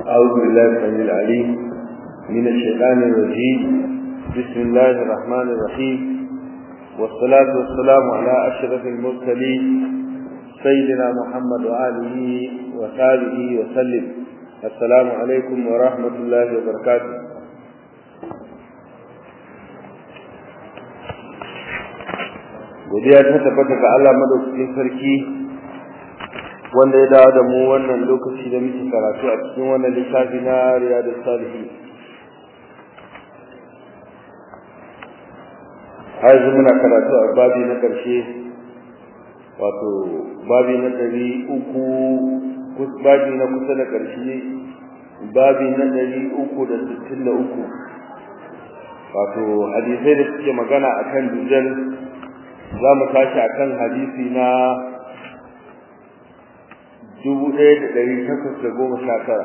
أعوذ بالله السميع العليم من الشيطان الرجيم بسم الله الرحمن الرحيم والصلاة والسلام على أشرف المرسلين سيدنا محمد وآله وصحبه وسلم السلام عليكم ورحمة الله وبركاته godiya ta tabbata ga Allah madaukakin sarki wanda ya dawo da mu wannan lokaci da muke karatu a cikin wannan littafi na Riyadus Salihin har yanzu muna karatu a babi na ƙarshe wato babi na ɗari uku babi na kusa da ƙarshe babi na ɗari uku da sittin da uku wato hadisai da suke magana akan dujal za mu tashi akan hadisi na dubu ɗaya da ɗari takwas da goma sha tara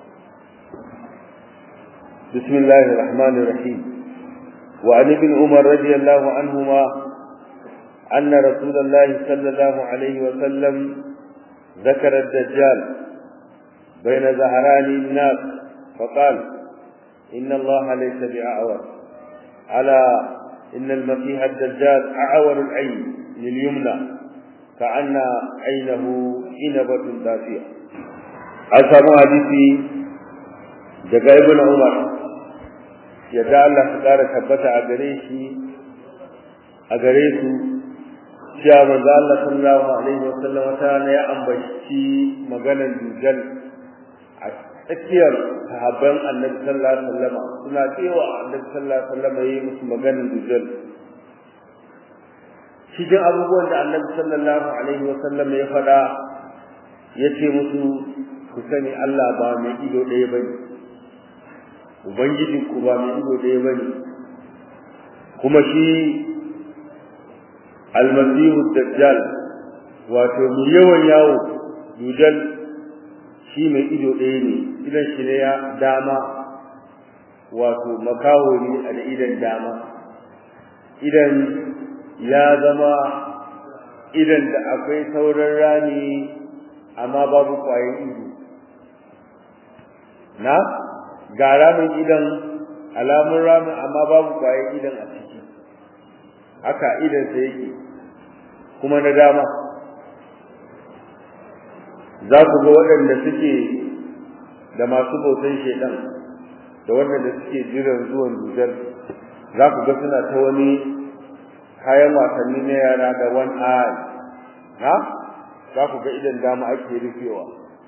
bismillahi rahmanir rahim wa an ibn umar radiyallahu anhuma anna rasulullahi sallallahu alaihi wa sallam ذكر الدجال بين ظهران الناس فقال إن الله ليس بأعور على إن المسيح الدجال أعور العين لليمنى كأن عينه إنبة دافية أسامو حديثي daga ibn Umar yadda Allah ta kara tabbata a gare shi a gare su cewa manzo Allah sallallahu alaihi wasallam ta ne ya ambaci maganar dujal a tsakiyar sahabban Annabi sallallahu alaihi wasallam suna cewa Annabi sallallahu alaihi wasallam yayi musu maganar dujal cikin abubuwan da Annabi sallallahu alaihi wasallam ya faɗa yace musu ku sani Allah ba mai ido ɗaya bane ubangiji ku ba mai ido ɗaya bane kuma shi almasihu dajjal wato mai yawan yawo dujal shi mai ido ɗaya ne idan shi ne ya dama wato makaho ne a da idan dama idan ya zama idan da akwai sauran rani amma babu kwayan ido na ga ramin idan alamun ramin amma babu kwayan idan a ciki haka idan sa yake kuma na dama za ku ga waɗanda suke da masu bautan shedan da waɗanda suke jiran zuwan dujar za ku ga suna ta wani kayan wasanni na yara da one eye ha za ku ga idan dama ake rufewa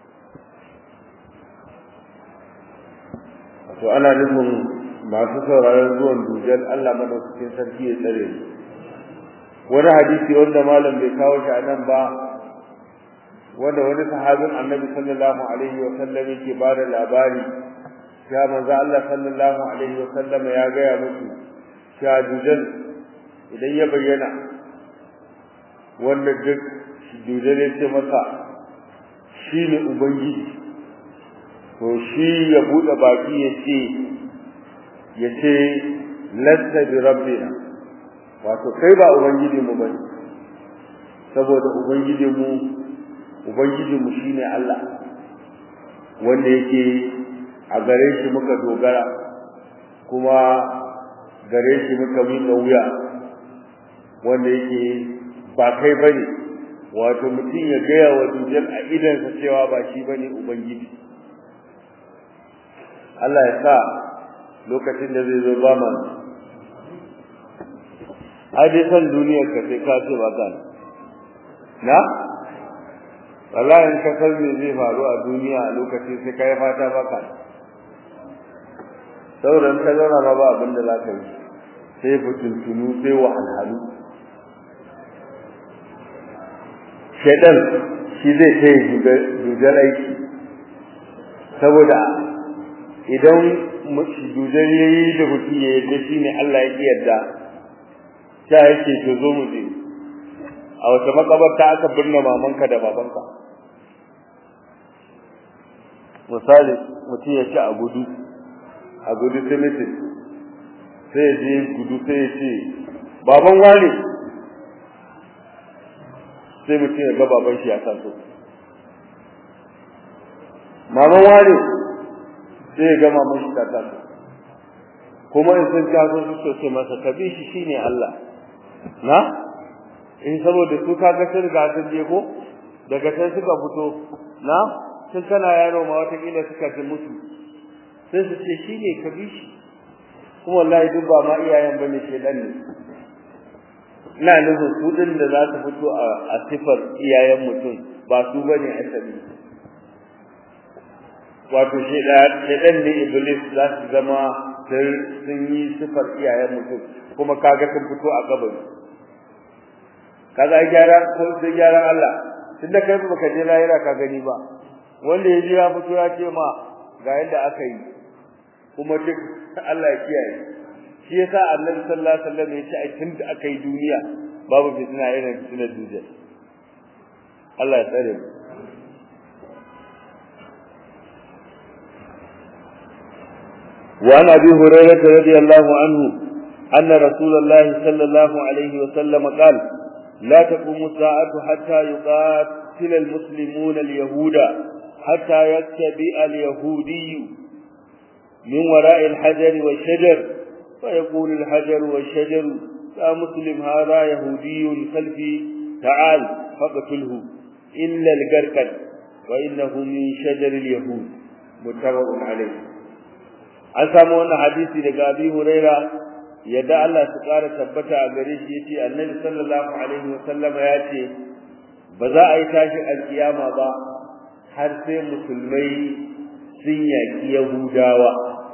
to ana nufin masu sauraron zuwan dujar Allah madaukakin sarki ya tsare mu wani hadisi wanda malam bai kawo shi a nan ba wanda wani sahabin annabi sallallahu alaihi wa sallam yake ba da labari ya manzo Allah sallallahu alaihi wa sallam ya gaya musu cewa dujal idan ya bayyana wanda duk dujal ya ce masa shi ne ubangiji to shi ya bude baki ya ce ya ce lasta bi rabbina wato kai ba ubangiji mu bane saboda ubangiji mu ubangiji mu shine Allah wanda yake a gare shi muka dogara kuma gare shi muka miƙa wuya wanda yake ba kai bane wato mutum ya gaya wa dujal a idansa cewa ba shi bane ubangiji Allah ya sa lokacin da zai zo ba mana ai dai san duniyar ka sai ka ce ba ka na wallahi in ka san me zai faru a duniya a lokacin sai kai fata ba ka sauran ka zauna ma ba abin da za ka yi sai fitintunu sai wahalhalu shaidan shi zai kai dujar aiki saboda idan dujar yayi da mutum ya yarda shine Allah ya yarda ta yake to zo mu je a wata makabarta aka binne mamanka da babanka misali mutum ya ci a gudu a gudu cemetery sai ya je gudu sai ya ce baban wane sai mutum ya ga baban shi ya taso maman wane sai ya gama mashi ta taso kuma in sun taso su ce masa ka bi shi shine Allah na in saboda su kaga sun riga sun je ko daga can suka fito na sun kana yaro ma wata kila suka ji musu sai su ce shine ka bi shi kuma wallahi duk ba ma iyayen bane shedan ne ina nufin su din da za su fito a sifar iyayen mutum ba su bane asali wato shedan ne iblis za su zama sun yi sifar iyayen mutum kuma kaga sun fito a kabari kaga ai gyara ko sai gyaran Allah tunda kai ba ka je lahira ka gani ba wanda ya ji ya fito ya ce ma ga yadda aka yi kuma duk Allah ya kiyaye shi yasa Annabi sallallahu alaihi wasallam ya ce ai tunda aka yi duniya babu fitina irin fitinar duniya Allah ya tsare mu وعن ابي هريره رضي الله عنه ان رسول الله صلى الله عليه وسلم قال لا تقوم الساعه حتى يقاتل المسلمون اليهود حتى يتبع اليهودي من وراء الحجر والشجر فيقول الحجر والشجر يا مسلم هذا يهودي خلفي تعال فاقتله الا القرقد وانه من شجر اليهود متفق عليه an samu wannan hadisi daga Abi Huraira yadda Allah su ƙara tabbata a gare shi yace Annabi sallallahu alaihi wa sallama yace ba za a yi tashi alkiyama ba har sai musulmai sun yaki Yahudawa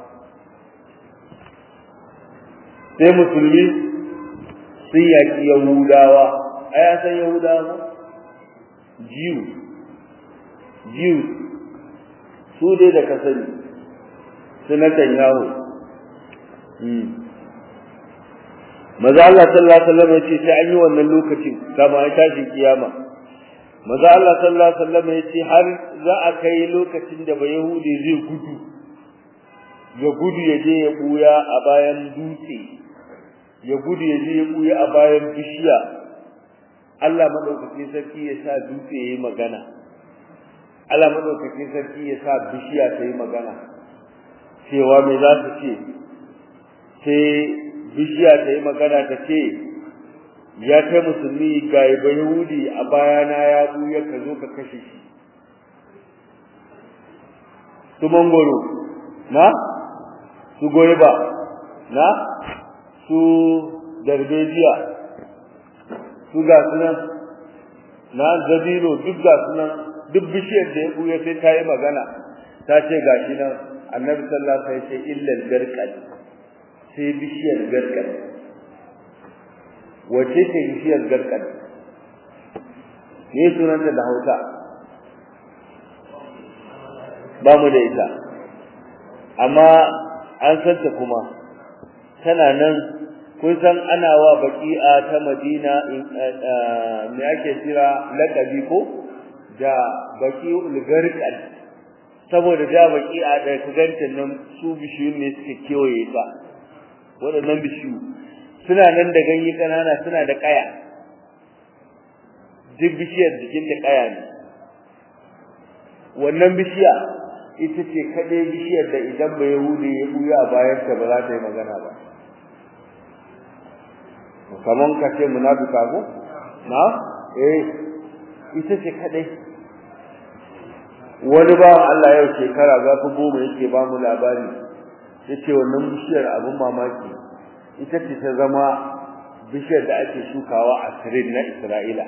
sai musulmi sun yaki Yahudawa ai an san Yahudawa Jew Jew su dai da kasani sunatan yawo maza Allah sallallahu alaihi wasallam yace sai an yi wannan lokacin kama ya tashi kiyama maza Allah sallallahu alaihi wasallam yace har za a kai lokacin da bayahudi zai gudu ya gudu ya je ya buya a bayan dutse ya gudu ya je ya buya a bayan bishiya Allah madaukakin sarki ya sa dutse yayi magana Allah madaukakin sarki ya sa bishiya ta yi magana cewa me za su ce sai bishiya ta yi magana ta ce ya kai musulmi ga yahudi a bayana ya buya ka zo ka kashe shi su mangoro na su goyiba na su darbejiya su ga sunan na zabino duk ga sunan duk bishiyar da ya buya sai ta yi magana ta ce ga shi nan annabi sallallahu alaihi wasallam sai illa al-garqad sai bishiyar garqad wace ce bishiyar garqad ne sunanta da Hausa ba mu da ita amma an santa kuma tana nan kun san ana wa baqi'a ta Madina me ake kira laqabi ko da baqi'ul garqad saboda da baki a da kugancin nan su bishiyun ne suke kewaye ta waɗannan bishiyu suna nan da ganye kanana suna da kaya duk bishiyar jikin ta kaya ne wannan bishiya ita ce kaɗai bishiyar da idan ba yahudi ya buya a bayan ta ba za ta yi magana ba kaman ka ce munafika ko na eh ita ce kaɗai wani ba Allah yau shekara za ku goma yake ba mu labari yace wannan bishiyar abin mamaki ita ce ta zama bishiyar da ake shukawa a sirin na Isra'ila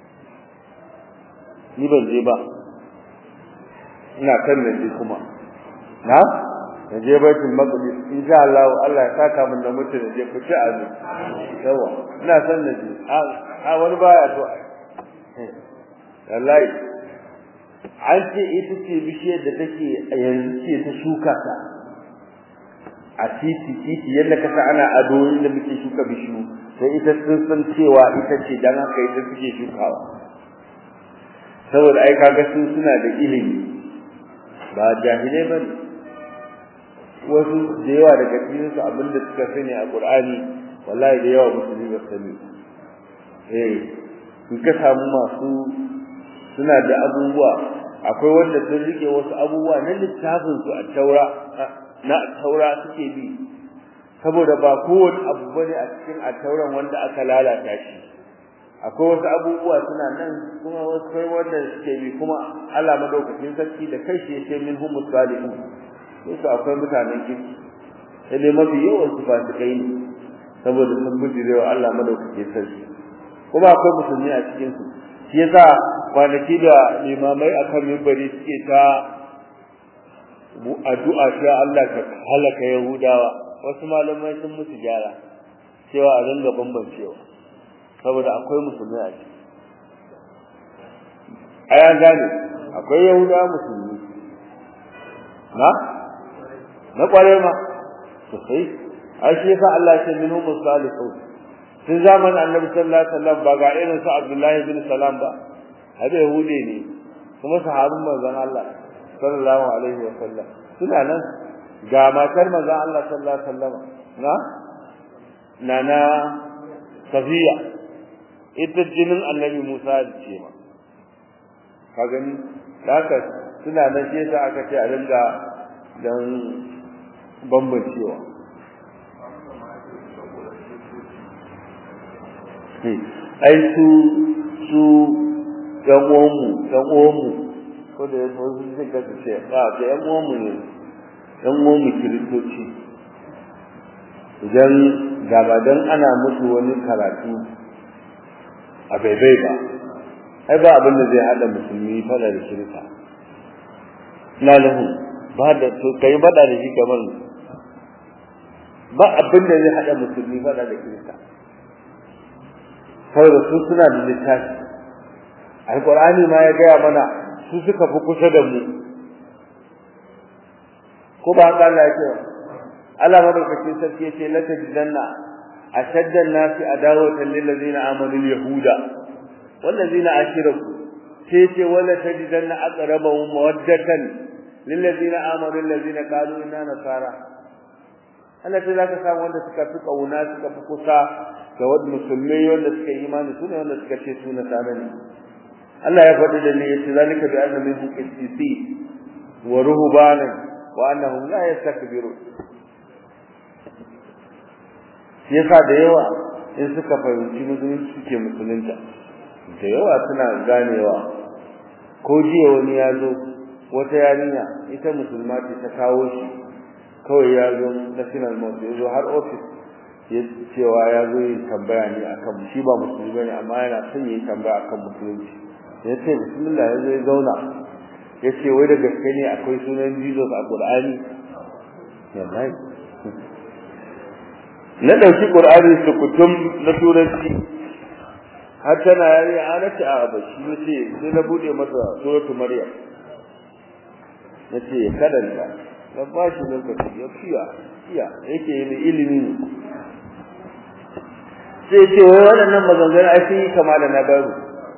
ni ban je ba ina kan nan je kuma na na je baitul maqdis insha Allah Allah ya saka min da mutum je ku ci azu yawa ina san na je a wani baya to wallahi an ce ita ce bishiyar da take yanzu ce ta shuka ta a titi titi yadda ka sa ana ado inda muke shuka bishiyu sai ita sun san cewa ita ce dan haka ita suke shukawa saboda ai kaga su suna da ilimi ba jahilai ba wasu da yawa daga cikin su abinda suka sani a Qur'ani wallahi da yawa musulmi ba sani eh in ka samu masu suna da abubuwa akwai wanda sun rike wasu abubuwa na littafin su a taura na taura suke bi saboda ba kowane abu bane a cikin a tauran wanda aka lalata shi akwai wasu abubuwa suna nan kuma wasu kai wanda suke bi kuma Allah madaukakin sarki da kai shi yake min humus salihun sai akwai mutanen kirki sai dai mafi yawan su fasikai ne saboda sun bujirewa Allah madaukakin sarki kuma akwai musulmi a cikin su shi yasa kwanaki da limamai akan mimbari suke ta addu'a cewa Allah ka halaka Yahudawa wasu malamai sun musu gyara cewa a ringa bambancewa saboda akwai musulmi a ciki aya gane akwai Yahudawa musulmi na na kware ma sosai ai shi yasa Allah ya ce minhum salihun tun zaman annabi sallallahu alaihi wasallam ba ga irin su Abdullahi bin Salam ba hada yahude ne kuma sahabin manzon Allah sallallahu alaihi wasallam suna nan ga matar manzon Allah sallallahu alaihi wasallam na nana Safiya ita jinin annabi Musa ce ma ka gani haka suna nan shi yasa aka ce a ringa dan bambancewa ai su su ɗan uwanmu ɗan uwanmu ko da yaso su zai ga su ce ba ga ɗan uwanmu ne ɗan uwanmu kiristoci idan da ba dan ana musu wani karatu a baibai ba ai ba abin da zai haɗa musulmi fada da kirista na lahu ba da to kai bada da shi kamar ba abin da zai haɗa musulmi fada da kirista saboda su suna da littafi alqur'ani ma ya gaya mana su suka fi kusa da mu ko ba haka Allah ya ce Allah madaukakin sarki ya ce la tajidanna ashadda an-nasi adawatan lil ladina amanu al-yahuda wal ladina ashraku sai ce wala tajidanna aqrabahum mawaddatan lil ladina amanu alladhina qalu inna nasara Allah sai zaka samu wanda suka fi kauna suka fi kusa ga wanda musulmai wanda suka yi imani sune wanda suka ce su nasara ne Allah ya faɗi da ni yace zalika bi anna minhum qissisi wa ruhbanan wa annahum la yastakbirun yasa da yawa in suka fahimci musulunci suke musulunta da yawa suna ganewa ko jiya wani ya zo wata yarinya ita musulma ce ta kawo shi kawai ya zo national mosque ya zo har office ya cewa ya zo yi tambaya ne akan shi ba musulmi bane amma yana son yi tambaya akan musulunci ya ce bismillah ya zo ya zauna ya ce wai da gaske ne akwai sunan Jesus a Qur'ani wallahi na dauki Qur'ani su kutum na turanci har tana yari ana ce a bashi ne ce sai na bude masa suratul maryam nace ya kadanta na ba shi lokaci ya fiya fiya yake yi ilimi ne sai ce wai waɗannan maganganu ai sun yi kama da na baro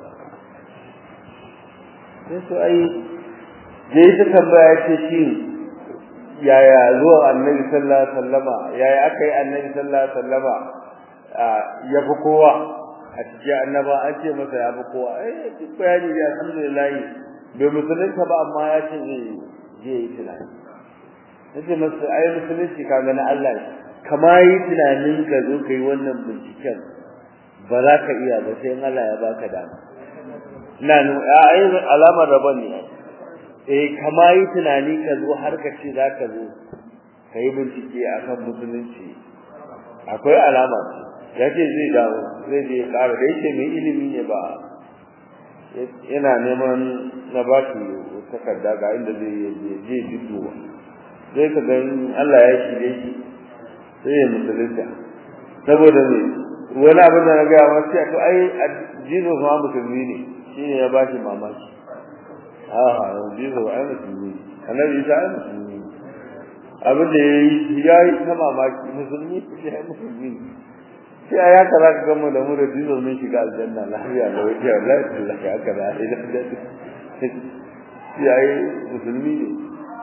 sai su ai zai ta tambaya ce shi yaya zuwa annabi sallallahu alaihi wasallama yaya aka yi annabi sallallahu alaihi wasallama ya fi kowa a cikin annaba an ce masa ya fi kowa eh duk bayani da alhamdulillah bai musulunta ba amma ya ce zai zai yi tunani nace masa ai musulunci kaga na Allah kama yi tunanin ka zo kai wannan binciken ba za ka iya ba sai Allah ya baka dama na nu ai alamar rabon ne eh kama yi tunani ka zo har ka ce za ka zo kai bincike akan musulunci akwai alama ya ce zai dawo zai je ƙara da yake mai ilimi ne ba yana neman na ba shi takarda ga inda zai je jiddo zai ka ga Allah ya shirye shi sai ya musulunta saboda ne wani abin da na gaya ma sai to ai Jesus ma musulmi ne shine ya bashi mamaki a Jesus ai musulmi ne annabi Isa ai musulmi ne abin da yayi yayi ta mamaki musulmi shi ai musulmi ne sai ya ka za ka gama da mu da Jesus mun shiga aljanna lafiya da wai ya Allah ya ya ka da idan da shi ai musulmi ne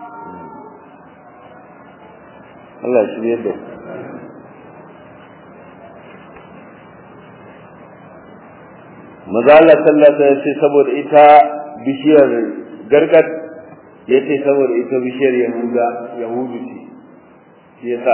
Allah shi ne da maza Allah sallallahu alaihi wasallam saboda ita bishiyar gargad yace saboda ita bishiyar yahuda yahudu ce shi yasa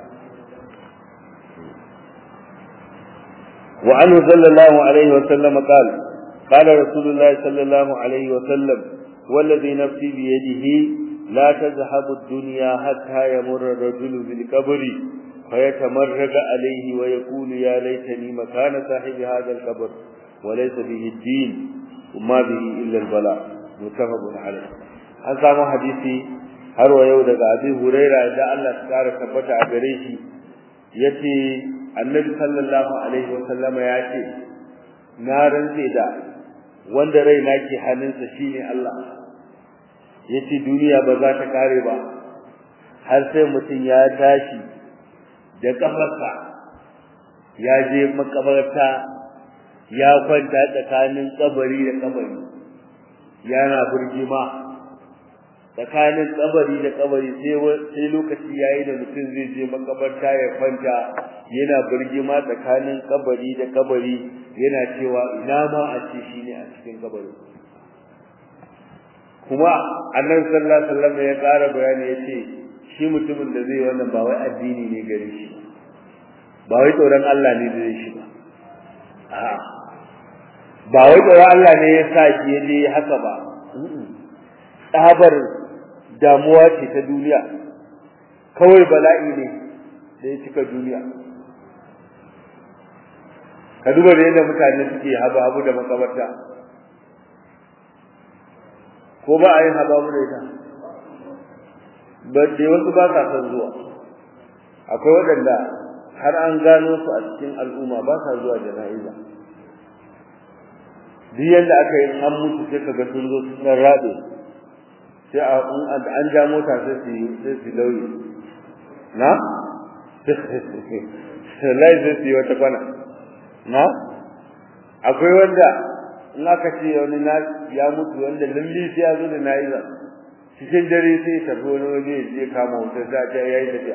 wa anhu sallallahu alaihi wa sallam qala qala rasulullahi sallallahu alaihi wa sallam والذي نفسي بيده لا تذهب الدنيا حتى يمر الرجل بالقبر فيتمرد عليه ويقول يا ليتني مكان صاحب هذا القبر وليس به الدين وما به إلا البلاء متفق عليه an samu hadisi har wa yau daga Abi Huraira da Allah ya kara tabbata a gare shi yace Annabi sallallahu alaihi wasallam ya ce na rantse da wanda raina ke hannunsa shine Allah yace duniya ba za ta kare ba har sai mutum ya tashi da kafarsa ya je makabarta ya kwanta tsakanin kabari da kabari yana burgima tsakanin kabari da kabari sai sai lokaci yayi da mutum zai je makabarta ya kwanta yana burgima tsakanin kabari da kabari yana cewa ina ma a ce shine a cikin kabari kuma annabi sallallahu alaihi wasallam ya ƙara bayani yace shi mutumin da zai wannan ba wai addini ne gare shi ba wai tsoron Allah ne zai shi ba a'a ba wai tsoron Allah ne ya sa shi je haka ba tsabar damuwa ce ta duniya kawai bala'i ne da ya cika duniya ka duba da yadda mutane suke habu habu da makabarta ko ba a yin habu habu da ita ba dai wasu ba sa son zuwa akwai waɗanda har an gano su a cikin al'umma ba sa zuwa jana'iza duk yadda aka yi an mutu sai kaga sun zo sun dan rabe sai a an ja mota sai su sai su lauye na lai sai su yi wata kwana na akwai wanda in aka ce wani na ya mutu wanda lalli sai ya zo da na'iza cikin dare sai ya tafi wani waje ya je kama wutar za a ya yi tafiya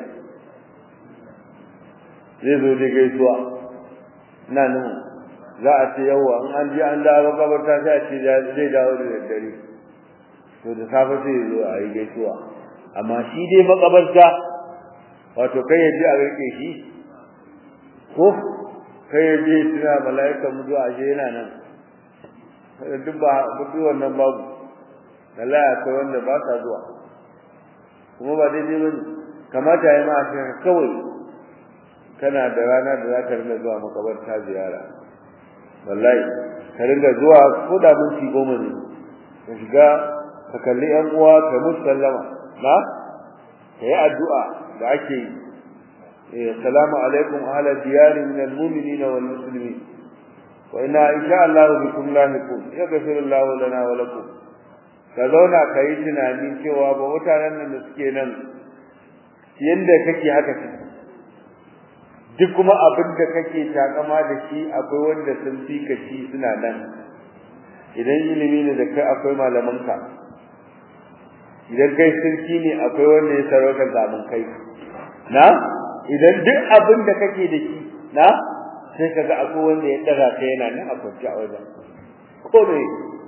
zai zo da gaisuwa na nan za a ce yawa in an je an dawo makabarta sai a ce zai dawo da daddare to da safe sai ya zo a yi gaisuwa amma shi dai makabarta wato kai ya je a rike shi ko kai ya je tuna mala'ikan mu zuwa ashe yana nan duk ba duk wannan babu Allah ya kai wanda ba sa zuwa kuma ba daidai bane kamata ya ma a kawai kana da rana da za ka ringa zuwa makabarta ziyara wallahi ka ringa zuwa ko da minti goma ne ka shiga ka kalli yan uwa ka musu sallama na ka yi addu'a da ake yi assalamu alaikum ahla diyari min almu'minina wal muslimin wa inna insha Allah bikum lahiqun yaghfiru Allah lana wa lakum ka zauna ka yi tunani cewa ba mutanen nan da suke nan yanda kake haka kake duk kuma abin da kake takama da shi akwai wanda sun fi ka shi suna nan idan ilimi ne da kai akwai malamanka idan kai sarki ne akwai wanda ya sarauta gaban kai na idan duk abin da kake da shi na sai kaga akwai wanda ya daga kai yana nan a kwance a wajen ko me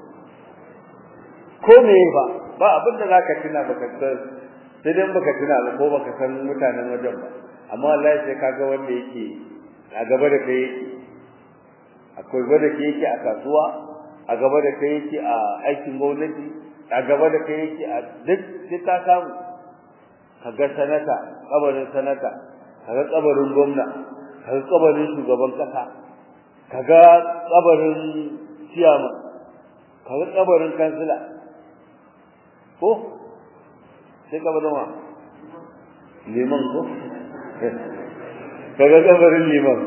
ko me ba ba abin da zaka tuna baka san sai dan baka tuna ba ko baka san mutanen wajen ba amma wallahi sai kaga wanda yake a gaba da kai yake akwai gaba da kai yake a kasuwa a gaba da kai yake a aikin gwamnati a gaba da kai yake a duk duk ka samu kaga sanata kabarin sanata kaga kabarin gwamna kaga kabarin shugaban kasa kaga kabarin ciyama kaga kabarin kansila ko sai kabarin wa liman ko kaga kabarin liman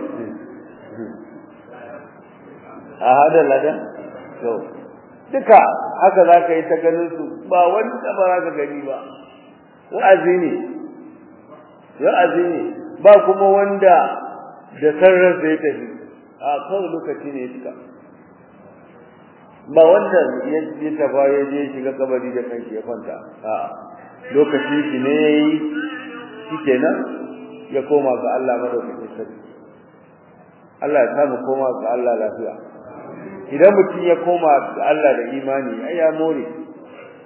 a hada ladan to duka haka zaka yi ta ganin su ba wanda ba za ka gani ba wa'azi ne wa'azi ne ba kuma wanda da sarrar sai tafi a kawai lokaci ne suka ba wanda ya je tafa ya je shiga kabari da kanshi ya kwanta a lokaci shi ne yayi shikenan ya koma ga Allah madaukakin sarki Allah ya samu koma ga Allah lafiya idan mutum ya koma ga Allah da imani ai ya more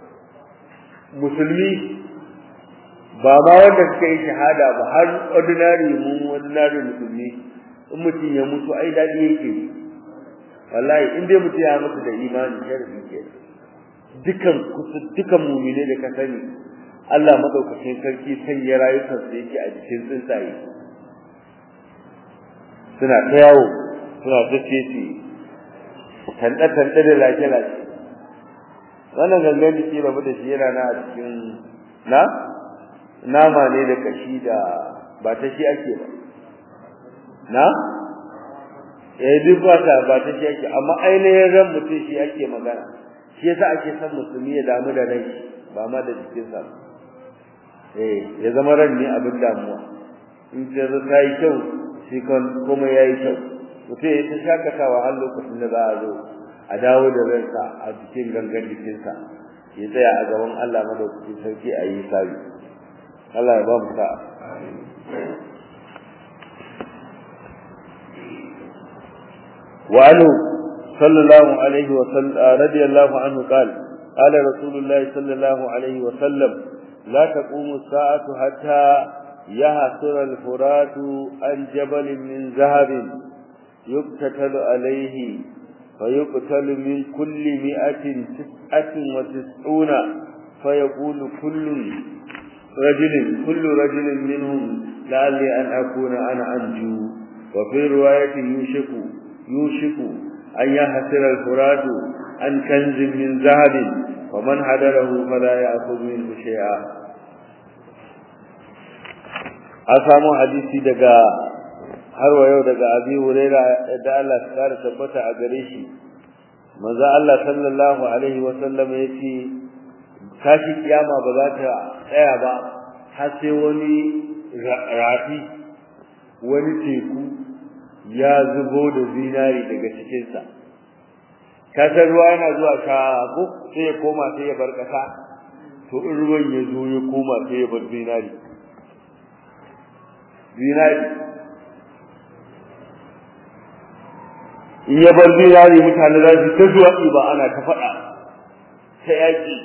musulmi ba ma wanda suka yi shahada ba har ordinary mu ordinary musulmi in mutum ya mutu ai dadi yake wallahi in dai mutum ya mutu da imani sharri ke dukan dukan mu'mine da ka sani Allah madaukakin sarki sanya rayukan su yake a jikin tsuntsaye suna ta yawo suna ta cece tanda tanda da lafiya lafiya wannan gangan jiki rabu da shi yana na a cikin na nama ne da kashi da ba ta shi ake ba na eh duk ba ta ba ta shi ake amma ainihin ran mutum shi ake magana shi yasa ake son musulmi ya damu da rai ba ma da jikinsa eh ya zama ran ne abin damuwa in ce ta yi kyau shi kan kuma ya yi kyau mutum ya ta shakatawa har lokacin da za a zo a dawo da ransa a cikin gangan jikinsa ya tsaya a gaban Allah madaukakin sarki a yi sabi Allah ya ba mu sa'a wa anhu sallallahu alaihi wa sallam radiyallahu anhu qala qala rasulullah sallallahu alaihi wa sallam la taqumu as-sa'atu hatta yahsura al-furatu an jabalin min zahabin yuqtatalu alayhi فيقتل من كل مئة تسعة وتسعون فيقول كل رجل كل رجل منهم لعلي أن أكون أنا أنجو وفي رواية يوشك يوشك أن يحسر الفراد عن كنز من ذهب ومن حضره فلا يأخذ منه شيئا أسامو حديثي دقا har wa yau daga abi huraira da Allah ya kare tabbata a gare shi manzo Allah sallallahu alaihi wa sallam yace kashi kiyama ba za ta tsaya ba har sai wani rafi wani teku ya zubo da zinari daga cikin sa kasar ruwa yana zuwa shago sai ya koma sai ya bar kasa to in ruwan ya zo ya koma sai ya bar zinari zinari in ya bar zinari mutane za su ta zuwa ba ana ta faɗa ta yaƙi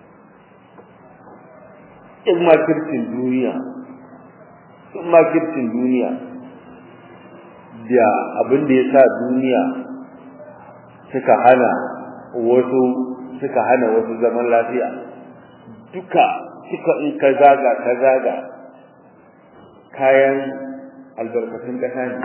in makircin duniya in makircin duniya da abin da ya sa duniya suka hana wasu suka hana wasu zaman lafiya duka suka in ka zaga ka zaga kayan albarkatun ƙasa ne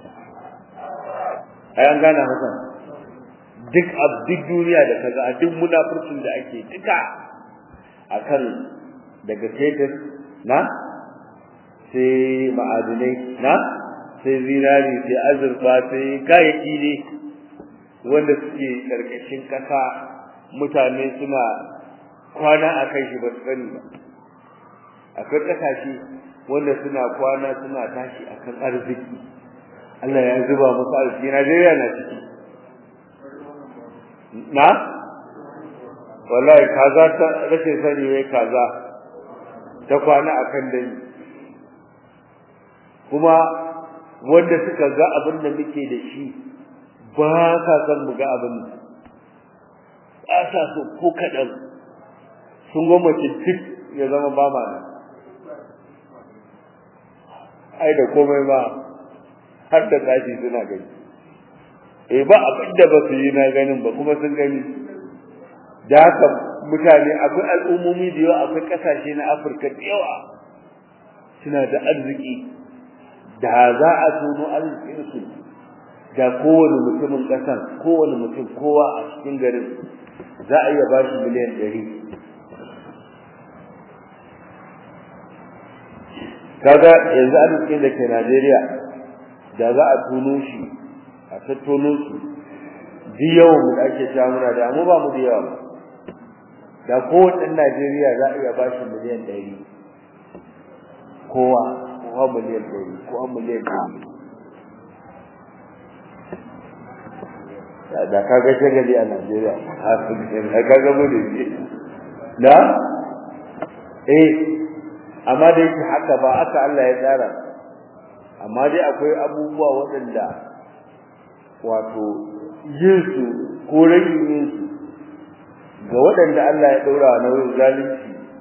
ai an gane haka duk duk duniya da kaga a duk munafurcin da ake duka akan daga fetur na sai ma'adinai na sai zinari sai azurfa sai kayayyaki ne wanda suke karkashin kasa mutane suna kwana a kai shi ba su sani ba akwai kasashe wanda suna kwana suna tashi akan arziki Allah ya zuba musu arziki Najeriya na ciki na wallahi kaza ta rashin sani wai kaza ta kwana akan dani kuma wanda suka ga abin da muke da shi ba sa son mu ga abin ba sa so ko kaɗan sun gwamnati duk ya zama ba ma nan ai da komai ba har da tashi suna gani eh ba abin da ba su yi na ganin ba kuma sun gani da haka mutane akwai al'ummomi da yawa akwai kasashe na afirka da yawa suna da arziki da za a tono arzikinsu da kowane mutumin ƙasar kowane mutum kowa a cikin garin za a iya ba shi miliyan ɗari kaga yanzu arzikin da ke najeriya da za a tono shi a tattono su duk yawan mu da ake cewa muna da mu ba mu da yawa da kowane ɗan Najeriya za a iya ba shi miliyan ɗari kowa kowa miliyan ɗari kowa miliyan ɗari da ka ga shagali a Najeriya da ka ga mu da na eh amma da yake haka ba aka Allah ya tsara amma dai akwai abubuwa waɗanda wato yin su ko rage yin su ga waɗanda Allah ya ɗaura wa nauyin zalunci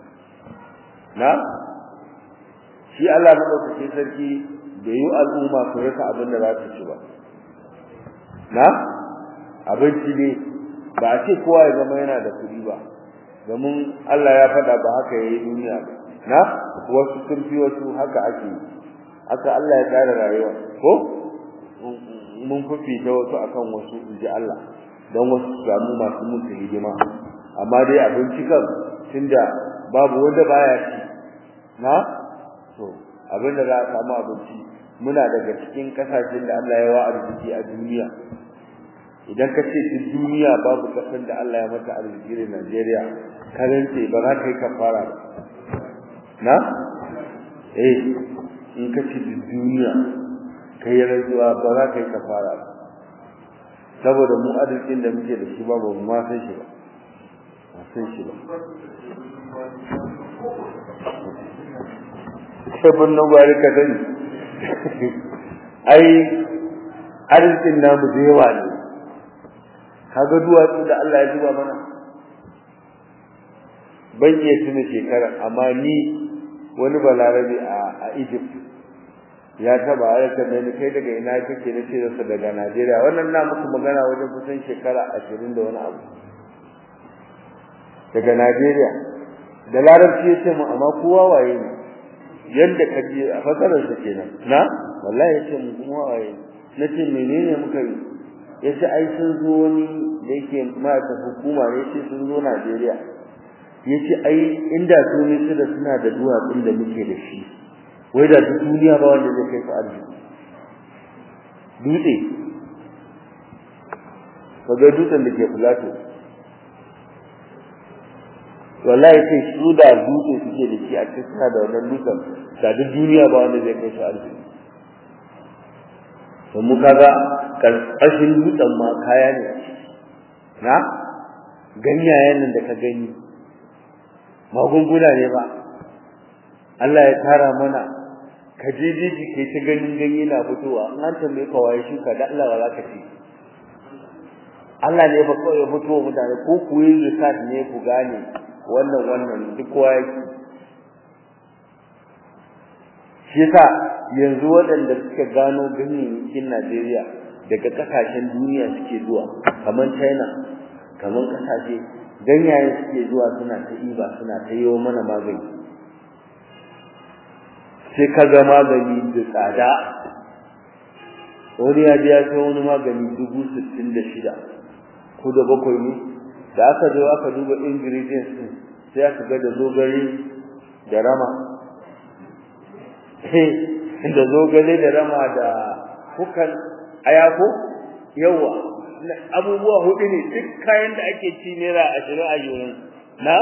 na shi Allah madaukakin sarki bai yi al'umma su rasa abin da za su ci ba na abinci ne ba a ce kowa ya zama yana da kuɗi ba domin Allah ya faɗa ba haka yayi duniya ba na wasu sun fi wasu haka ake haka Allah ya tsara rayuwa ko mun fifita wasu akan wasu inji Allah don wasu su samu masu musu hidima amma dai abinci kan tunda babu wanda baya ci na to abinda za a samu abinci muna daga cikin kasashen da Allah ya wa arziki a duniya idan ka ce duk duniya babu kasar da Allah ya mata arziki da Najeriya karance ba za ka yi kafara ba na eh in ka ce duk duniya kai rantsuwa ba za ka yi kafara ba saboda mu arzikin da muke da shi ba ba mu ma san shi ba ba san shi ba sai bin gwari ka sani ai arzikin namu da yawa ne kaga duwatsu da Allah ya zuba mana ban iya tuna shekara amma ni wani balarabe a a Egypt ya taba aika da ni kai daga ina kake na ce sa daga Najeriya wannan na muku magana wajen kusan shekara 20 da wani abu daga Najeriya da larabci ya ce mu amma kowa waye ne yanda ka je a fasarar sa kenan na wallahi ya ce mu kuma waye na ce menene muka yi ya ce ai sun zo wani da yake mata hukuma ne ce sun zo Najeriya ya ce ai inda su ne su da suna da duwatsun da muke da shi wai da duk duniya ba wanda zai kai su arziki dutse kaga dutsen da ke filato wallahi sai su da dutse suke da shi a cikin suna da wannan dutsen da duk duniya ba wanda zai kai su arziki to mu kaga karkashin dutsen ma kaya ne na ganyayen nan da ka gani magunguna ne ba Allah ya tara mana ka je jiji kai ta ganin ganye na fitowa in an tambaye ka waye shuka da Allah ba za ka ci Allah ne ba kawai ya fito mutane ko ku yi research ne ku gane wannan wannan duk kowa yake shi yasa yanzu waɗanda suka gano ganyayyakin Najeriya daga kasashen duniya suke zuwa kamar China kamar kasashe ganyayen suke zuwa suna ta iba suna ta yi mana magani sai ka ga magani da tsada wani ya biya sai wani magani dubu sittin da shida ko da bakwai ne da aka zo aka duba ingredients din sai aka ga da zogale da rama da zogale da rama da kukan ayako yawa abubuwa hudu ne duk kayan da ake ci naira ashirin a yurin na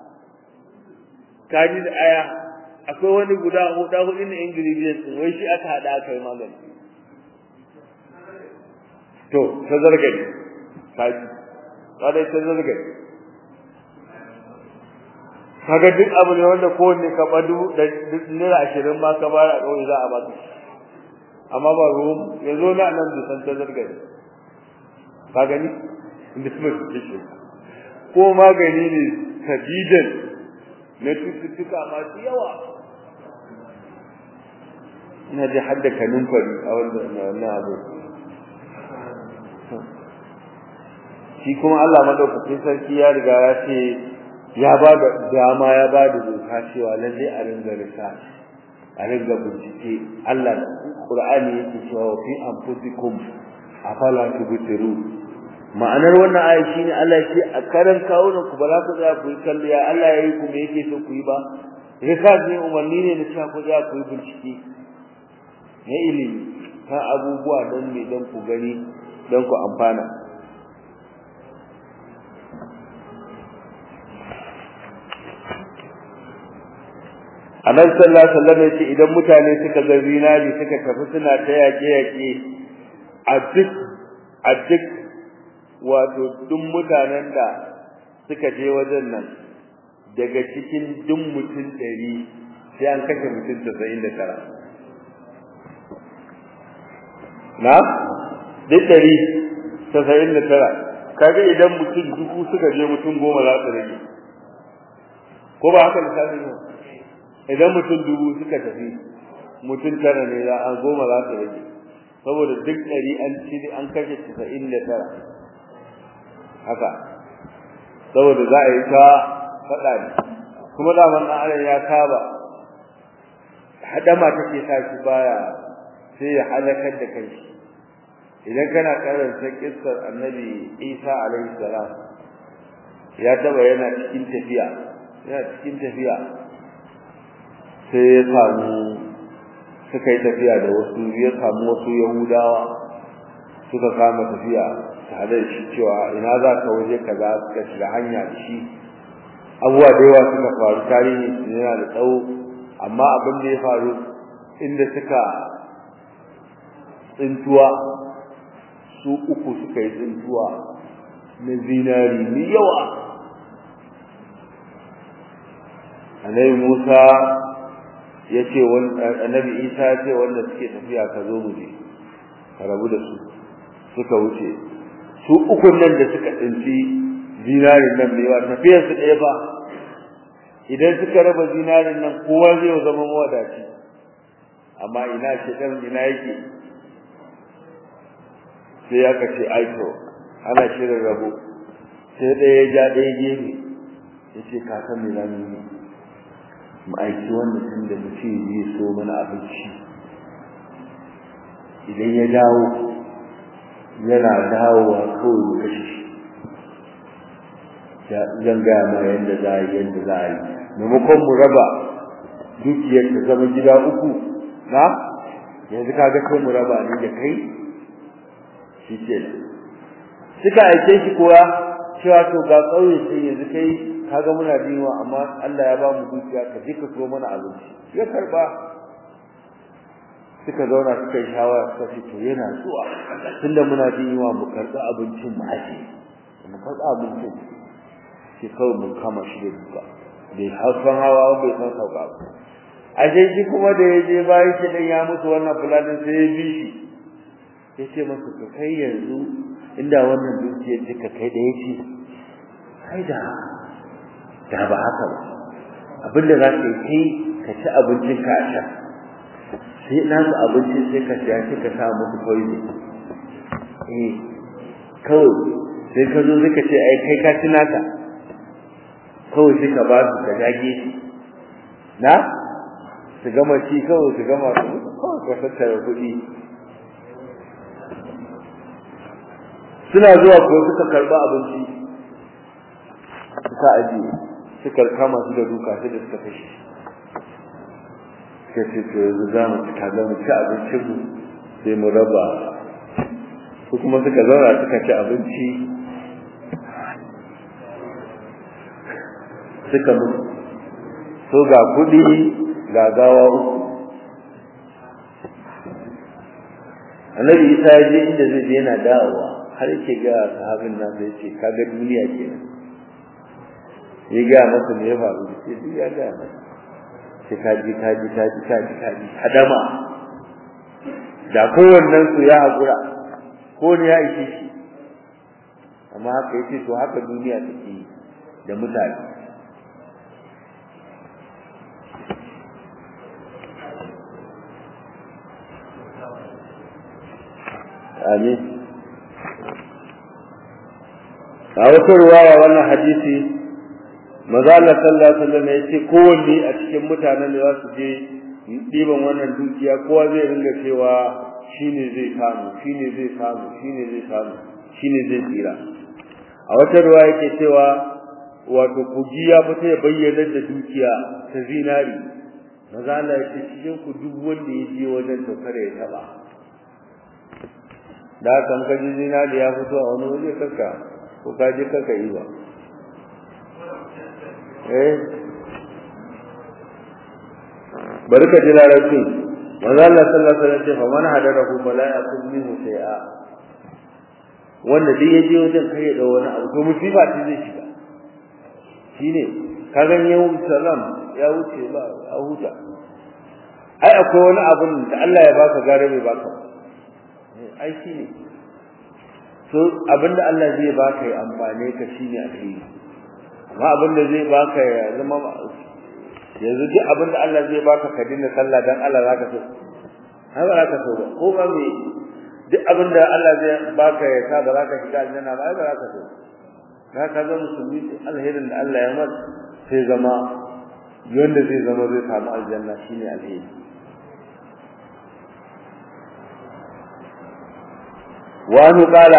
kaji da aya akwai wani guda huda hudu ne ingredients din wai shi aka hada aka yi magani to ta zargari kaji kada ta zargari kaga duk abu ne wanda kowanne ka badu da naira ashirin ma ka bara a kawai za a baka amma ba ruwan yanzu na nan da san ta zargari ka gani inda su mai shi ko magani ne sadidan na cututtuka masu yawa ina ji hadda kanin fari a wannan abu shi kuma Allah madaukakin sarki ya riga ya ce ya ba da dama ya ba da doka cewa lalle a ringa risa a ringa bincike Allah Qur'ani yake cewa fi anfusikum afala tubtiru ma'anar wannan aya shine Allah yake a karan kawunan ku ba za ku tsaya ku yi kalliya Allah yayi ku me yake so ku yi ba rikaz ne umarni ne na cewa ku tsaya ku yi bincike na ilimi ta abubuwa don me don ku gani don ku amfana Annabi sallallahu alaihi wasallam yace idan mutane suka ga zinari suka tafi suna ta yaƙe yaƙe a duk a duk wato duk mutanen da suka je wajen nan daga cikin duk mutum ɗari sai an kashe mutum casa'in da tara na duk ɗari casa'in da tara kaga idan mutum dubu suka je mutum goma za su rage ko ba haka lissafi ne idan mutum dubu suka tafi mutum tara ne za a goma za su rage saboda duk ɗari an ci an kashe casa'in da tara haka saboda za a yi ta faɗa ne kuma daman ɗan adam ya saba hadama take sa shi baya sai ya halakar da kai idan kana karanta kissar annabi Isa alaihi salam ya taba yana cikin tafiya yana cikin tafiya sai ya samu suka yi tafiya da wasu ya samu wasu yahudawa suka kama tafiya tare da shi cewa ina za ka waje kaza suka shiga hanya da shi abubuwa da yawa suka faru tarihi yana da tsawo amma abin da ya faru inda suka tsintuwa su uku suka yi tsintuwa na zinari mai yawa annabi Musa ya ce annabi Isa ya ce wanda suke tafiya ka zo mu je ka rabu da su suka wuce su ukun nan da suka tsinci zinarin nan mai yawa tafiyar su ɗaya ba idan suka raba zinarin nan kowa zai zama mawadaci amma ina shi dan ina yake sai aka ce aito ana shirin rabo sai ɗaya ya ja ɗaya gefe ya ce ka san me zamu yi mu aiki wannan tun da mu ce zai so mana abinci idan ya dawo yana dawowa kawai mu kashe shi zan gaya ma yadda za a yi yadda za a yi maimakon mu raba dukiyar ta zama gida uku na yanzu ka ga kai mu raba ni da kai shi ke suka aike shi kuwa cewa to ga ƙauye sai yanzu kai kaga muna diwa amma Allah ya ba mu dukiya ka je ka so mana abinci ya karba suka zauna suka yi shawara suka ce to yana zuwa tunda muna diwa mu karɓi abincin mu aje mu karɓi abincin sai kawai mun kama shi da duka bai hausan hawa bai san sauka ba ashe shi kuma da ya je bayan shi dan ya mutu wannan fulanin sai ya bi shi ya ce masa ka kai yanzu inda wannan dukiyar duka kai da yake kai da da ba haka ba abinda za ka yi kai ka ci abincin ka a sha sai na su abincin sai ka siya sai ka sa musu poison eh kawai sai ka zo suka ce ai kai ka ci naka kawai sai ka ba su ka dage shi na su gama ci kawai su gama su kawai ka tattara kuɗi suna zuwa ko suka karba abinci suka ajiye suka kama su da duka sai da suka kashe suka ce to yanzu za mu ci kaza mu ci abincin mu sai mu raba su kuma suka zauna suka ci abinci suka mutu so ga kuɗi ga gawa uku annabi isa ya je inda zai je yana dawowa har yake ga sahabin nan sai ce kaga duniya kenan ya ga masa me ya faru sai duk ya ga masa sai kaji kaji kaji kaji kaji hadama da kowannen su ya hakura ko ne ya ishe shi amma haka yace to haka duniya take da mutane amin a wata ruwaya wannan hadisi maza Allah sallallahu alaihi wasallam ya ce kowanne a cikin mutanen da za su je ɗiban wannan dukiya kowa zai ringa cewa shine zai samu shine zai samu shine zai samu shine zai tsira a wata ruwa yake cewa wato kogi ya fita ya bayyana da dukiya ta zinari maza Allah ya ce cikin ku duk wanda ya je wajen to kare ya taba da kan kaji zinari ya fito a wani waje kanka ko ka je kanka yi ba eh bari ka ji larabci manzo Allah sallallahu alaihi wasallam ce fa man hadarahu fala yakun minhu shay'a wanda duk yaje wajen kai ya dawo wani abu to musiba ce zai shiga shine ka ga yau salam ya wuce ba a huta ai akwai wani abun da Allah ya baka gare bai baka ai shine so abinda Allah zai baka ya amfane ka shine alheri amma abinda zai baka ya zama yanzu duk abin da Allah zai baka ka dinga sallah dan Allah zaka so har ba zaka so ba ko ba me duk abin da Allah zai baka ya sa ba zaka shiga aljanna ba ai ba zaka so ka ka ga musulmi alherin da Allah ya mar sai zama yanda zai zama zai samu aljanna shine alheri وأنه قال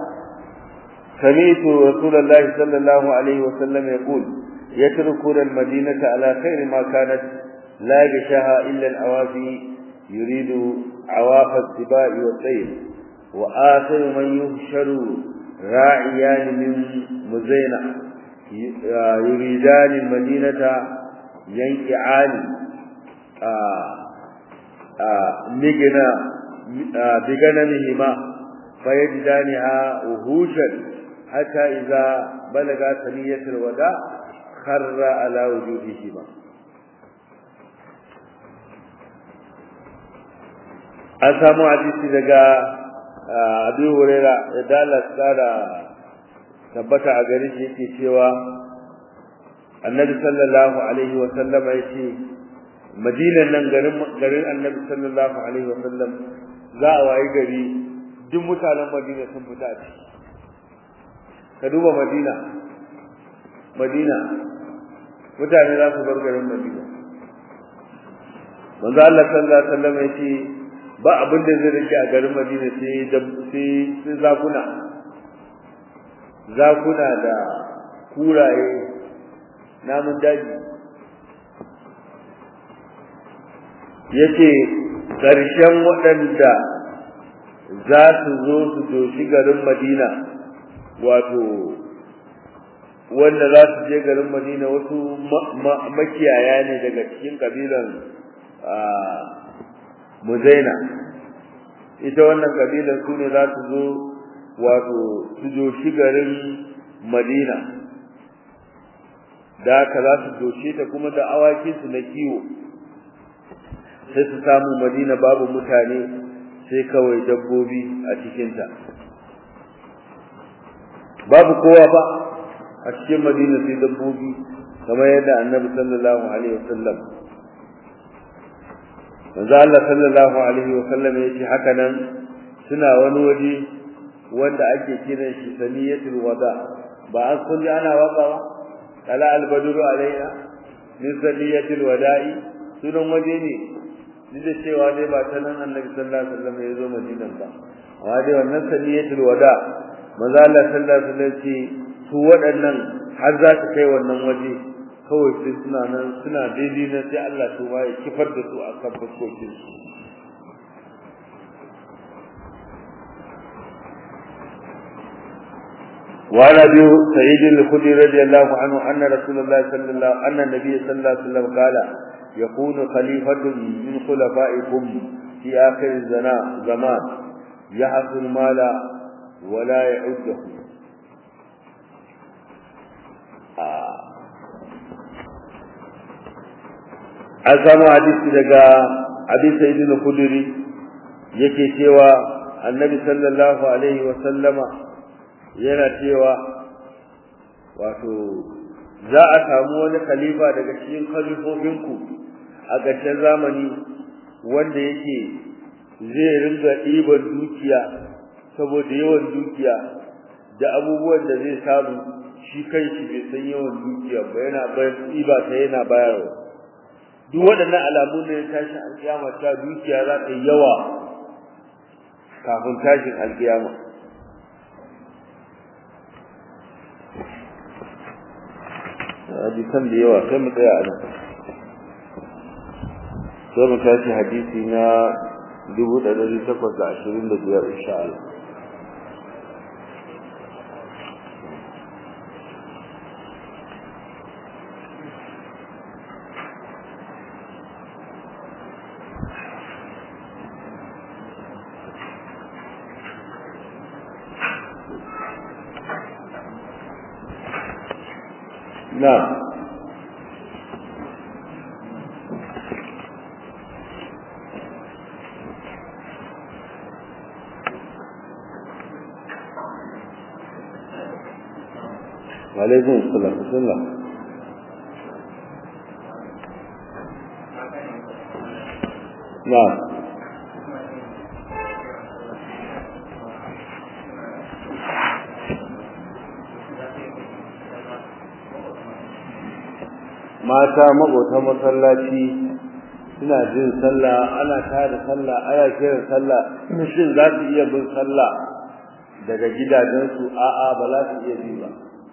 سمعت رسول الله صلى الله عليه وسلم يقول يتركون المدينة على خير ما كانت لا يغشاها إلا الأوافي يريد عواف السباع والطير وآخر من يهشر راعيان من مزينة يريدان المدينة ينكعان مغنى بغنمهما فيجدانها وهوشا حتى إذا بلغ ثنية الوداع خر على وجوههما an samu hadisi daga Abi Huraira da Dallas da tabbata a gare shi yake cewa Annabi sallallahu alaihi wa sallam yace Madinan nan garin garin Annabi sallallahu alaihi wa sallam za a wayi gari duk mutanen Madina sun fita a ciki ka duba Madina Madina mutane za su bar garin Madina manzo Allah sallallahu alaihi wasallam yace ba abin da zai rike a garin Madina sai sai sai zakuna zakuna da kuraye namun daji yace ƙarshen waɗanda za su zo su doshi garin Madina wato wanda za su je garin Madina wasu makiyaya ne daga cikin kabilan Muzaina ita wannan kabilan su ne za su zo wato su doshi garin Madina da haka za su doshe ta kuma da awakinsu na kiwo sai su samu Madina babu mutane sai kawai dabbobi a cikinta babu kowa ba a cikin madina sai dabbobi kamar yadda annabi sallallahu alaihi wasallam manzo Allah sallallahu alaihi wasallam ya ce haka nan suna wani waje wanda ake kiran shi saniyatul wada ba an kun ana waka ba kala albadru alaina min saniyatul wada'i sunan waje ne duk da cewa dai ba ta nan annabi sallallahu alaihi wasallam ya zo madinan ba amma dai wannan saniyatul wada manzo Allah sallallahu alaihi wasallam ce su waɗannan har za su kai wannan waje kawai sai suna nan suna daidai na sai Allah su ma ya kifar da su a kan fuskokin su وعن ابي سعيد الخدري رضي الله عنه ان رسول الله صلى الله ان النبي صلى الله عليه وسلم قال يكون خليفة من خلفائكم في آخر الزمان يحصل المال ولا يعده an samu hadisi daga abin sa'idin kuduri yake cewa annabi sallallahu alaihi wa sallama yana cewa wato za a samu wani khalifa daga cikin khalifofinku a ƙarshen zamani wanda yake zai ringa ɗiban dukiya saboda yawan dukiya da abubuwan da zai samu shi kai shi bai san yawan dukiya ba yana bayan ɗiba ta yana bayarwa duk waɗannan alamu ne ya tashi alƙiyama ta dukiya za ta yi yawa kafin tashin alƙiyama hadisan da yawa sai mu tsaya a nan sai mu tashi hadisi na dubu da ɗari takwas da ashirin da biyar insha Allah نعم وعليكم السلام بسم الله na mata magota masallaci suna jin sallah ana tada sallah ana kiran sallah shin za su iya bin sallah daga gidajensu a'a ba za su iya bi ba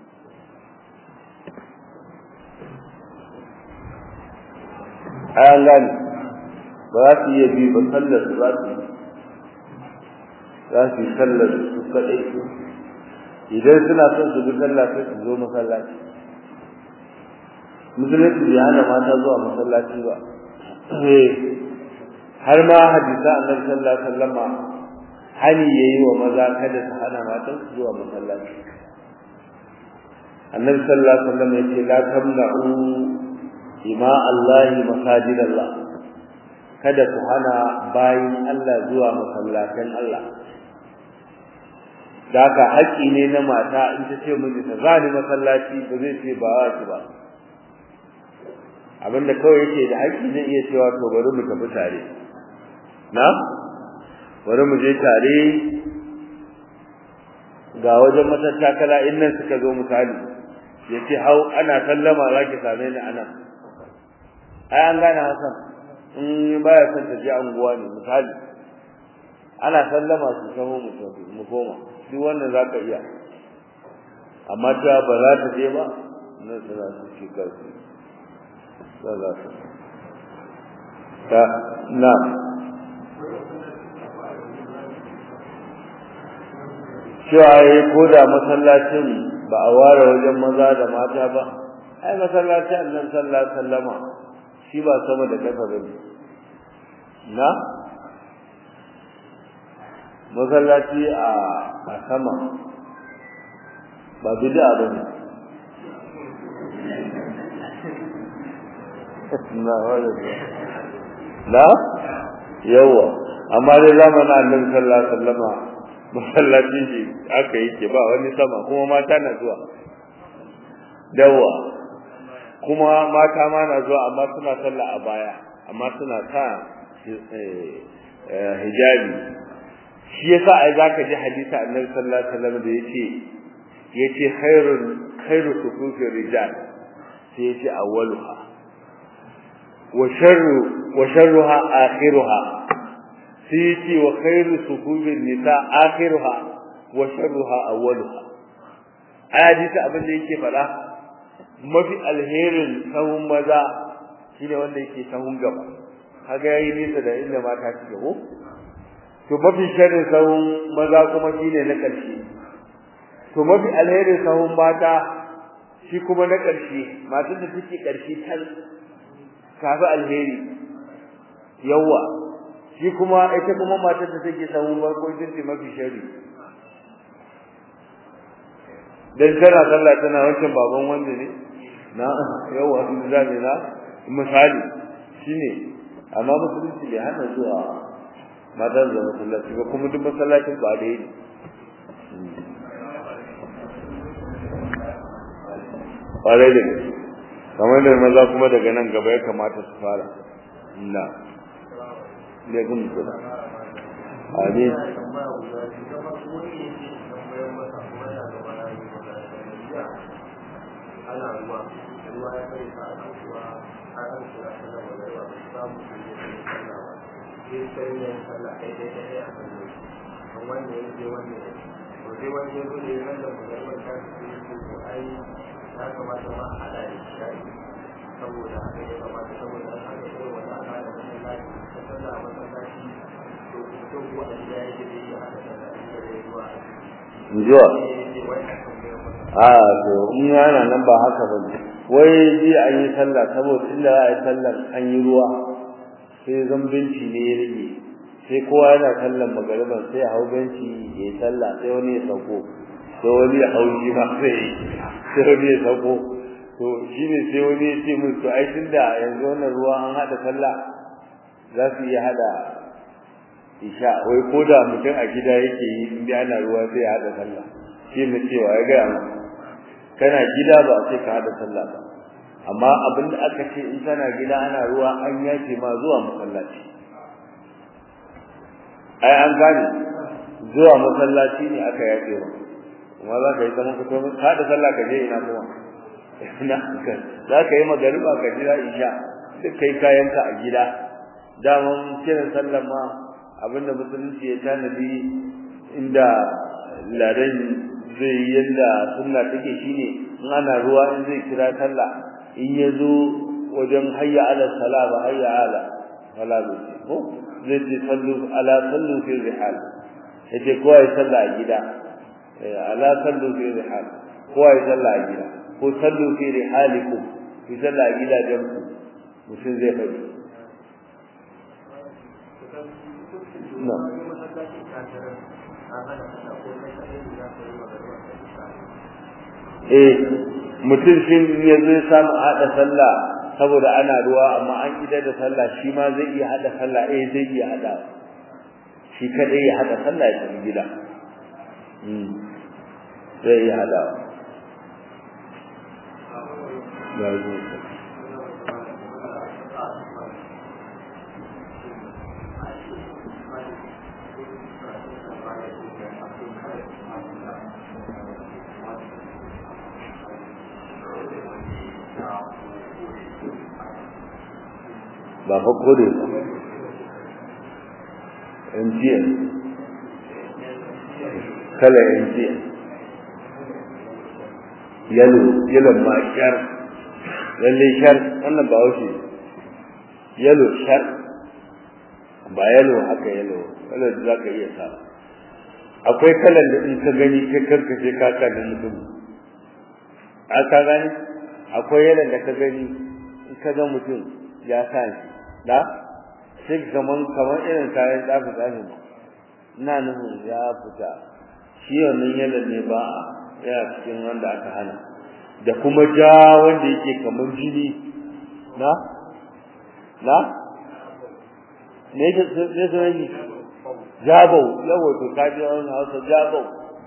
ayan gani ba za su iya bi ba sallar su za su za su yi sallar su kaɗai idan suna son su bi sallah sai su zo masallaci musulunci bai hana mata zuwa masallaci ba har ma hadisa annabi sallallahu alaihi wasallama hani yayi wa maza kada su hana matan su zuwa masallaci annabi sallallahu alaihi wasallam yace la tamna'u ima Allah masajid Allah kada ku hana bayin Allah zuwa masallatan Allah da haka haƙƙi ne na mata in ta ce miji ta zani masallaci ba zai ce ba wa ba abinda kawai yake da haƙƙi zai iya cewa to bari mu tafi tare na bari mu je tare ga wajen matattakala in nan suka zo misali ya ce hau ana sallama za ki same ni a nan ai an gane hasan in baya son ta je anguwa ne misali ana sallama su samu mu koma duk wannan za ka iya amma ta ba za ta je ba na tsira su shi karfi za za su ta na cewa ya ko da masallacin ba a ware wajen maza da mata ba ai masallacin annan sallah sallama shi ba sama da kasa ba ne na masallaci a a sama ba bid'a ba ne na wala la yawa amma dai zamanin annabi sallallahu alaihi wasallama masallaci shi aka yi ke ba wani sama kuma mata na zuwa dawa kuma mata ma na zuwa amma suna sallah a baya amma suna sa hijabi shi yasa ai zaka ji hadisi annabi sallallahu alaihi wasallam da yace yace khairul khairu sufufi rijal sai yace awwaluha wa sharru wa sharruha akhiruha sai yace wa khairu sufufi nisa akhiruha wa sharruha awwaluha ai hadisi abin da yake fada mafi alherin sahun maza shine wanda yake sahun gaba kaga yayi nisa da inda mata suke ko to mafi sharrin sahun maza kuma shine na ƙarshe to mafi alherin sahun mata shi kuma na ƙarshe matan da take ƙarshe tan kafi alheri yawa shi kuma ita kuma matan da take sahun farko ita ce mafi sharri dan tana sallah tana wancan baban wanda ne na yawa in da ne na misali shine amma musulunci bai hana zuwa mata da masallaci ba kuma duk masallacin ba da yi ƙwarai da gaske kamar da maza kuma daga nan gaba ya kamata su fara na ne gun kula amin ana ruwa ruwa ya kai sa a kasuwa har an kira sallar magana ba samu su yi sallah ba sai sai ne sallah ɗaya ɗaya ɗaya a kan yau kan wanda ya je wanda ya to sai wanda ya zo da ya sallar magana ta su yi su to ai ya kamata ma a haɗa da shi saboda haka ya kamata saboda an haka irin wata al'ada na masallaci ta sallah a masallaci to mutum waɗanda ya yi da ya haɗa sallah inda da ya zuwa zuwa a a to in yana nan ba haka ba ne wai ji an yi sallah saboda inda za a yi sallar an yi ruwa sai zan benci ne ya rage sai kowa yana sallar magariban sai a hau benci ya yi sallah sai wani ya sauko sai wani ya hau shi ma sai sai wani ya sauko to shi ne sai wani ya ce mun to ai tunda yanzu wannan ruwa an haɗa sallah za su iya haɗa isha wai ko da mutum a gida yake yi in dai ana ruwa sai ya haɗa sallah shi ne cewa ya gaya mu kana gida ba sai ka haɗa sallah ba amma abin da aka ce in kana gida ana ruwa an yace ma zuwa masallaci ai an gane zuwa masallaci ne aka yaƙe wa kuma za ka yi zaman ka tomin ka da sallah ka je ina kuma ina ka za ka yi magariba ka jira isha duk kai kayanka a gida daman kiran sallah ma abinda musulunci ya tanadi inda ladan zai yi yadda sunna take shine in ana ruwa in zai kira sallah in ya zo wajen hayya ala sala ba hayya ala sala ko zai ce sallu ala sallu fi rihal yace kowa ya salla a gida ala sallu fi rihal kowa ya salla a gida ko sallu fi rihalikum fi salla a gidajen ku mutum zai faɗi na eh mutum shi ya zai samu haɗa sallah saboda ana ruwa amma an idar da sallah shi ma zai iya haɗa sallah eh zai iya haɗa shi kadai ya haɗa sallah ya tafi gida zai iya haɗa ya zo ba fa kore ba MTN kala MTN yalo yalo ma shar lalle shar wannan ba wuce yalo shar ba yalo haka yalo yalo da zaka iya sa akwai kalan da in ka gani kai karkace ka ka da mutum a ka gani akwai yalan da ka gani in ka ga mutum ya sa shi da sai kaman kaman irin kayan tsafi tsafi ina nufin ya fita shi wannan yalan ne ba a yana cikin wanda aka hana da kuma ja wanda yake kaman jini na na ne ke ne sai ne jabau yawa to kaji wannan hausa jabau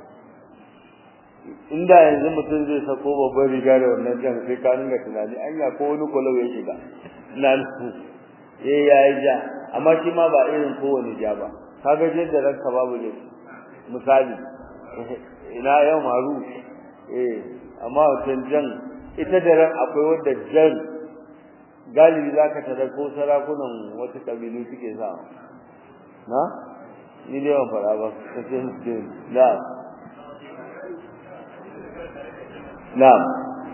inda yanzu mutum zai sako babban riga da wannan jan sai ka dinga tunani anya ko wani kwalau ya shiga ina nufin eh yayi ja amma shi ma ba irin kowane ja ba kaga je da ranka babu ne misali ina yau maru eh amma wancan jan ita da ran akwai wanda jan galibi zaka tada ko sarakunan wata kabilu suke sa na ni dai ban fara ba kace na na'am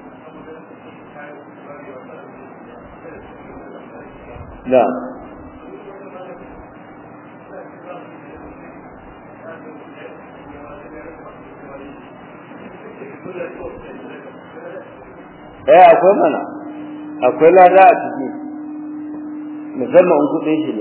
na'am eh akwai mana akwai lada a ciki musamman in kuɗin shi ne